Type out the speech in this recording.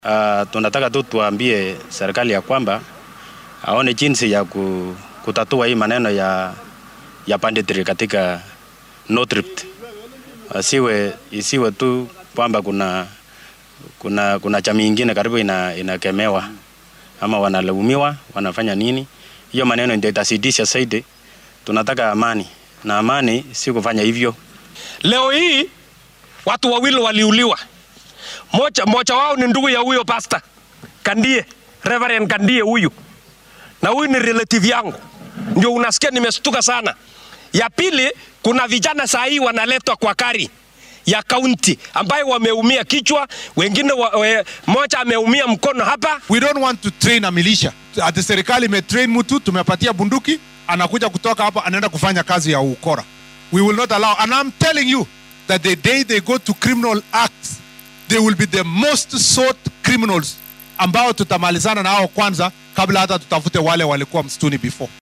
Uh, tunataka tu tuambie serikali ya kwamba aone jinsi ya ku, kutatua hii maneno ya, ya banditry katika North Rift. Asiwe, isiwe tu kwamba kuna, kuna, kuna jamii ingine karibu ina, inakemewa ama wanalaumiwa wanafanya nini. Hiyo maneno ndio itasidisha zaidi. Tunataka amani na amani si kufanya hivyo. Leo hii watu wawili waliuliwa, moja, moja wao ni ndugu ya huyo pasta Kandie, Reverend Kandie huyu, na huyu ni relative yangu, ndio unasikia nimestuka sana. Ya pili, kuna vijana saa hii wanaletwa kwa kari ya kaunti ambayo wameumia kichwa, wengine wa, we, moja ameumia mkono hapa. We don't want to train a militia. Ati serikali imetrain mtu, tumepatia bunduki, anakuja kutoka hapa anaenda kufanya kazi ya ukora. We will not allow. And I'm telling you that the day they go to criminal acts, they will be the most sought criminals ambao tutamalizana nao kwanza kabla hata tutafute wale walikuwa msituni before.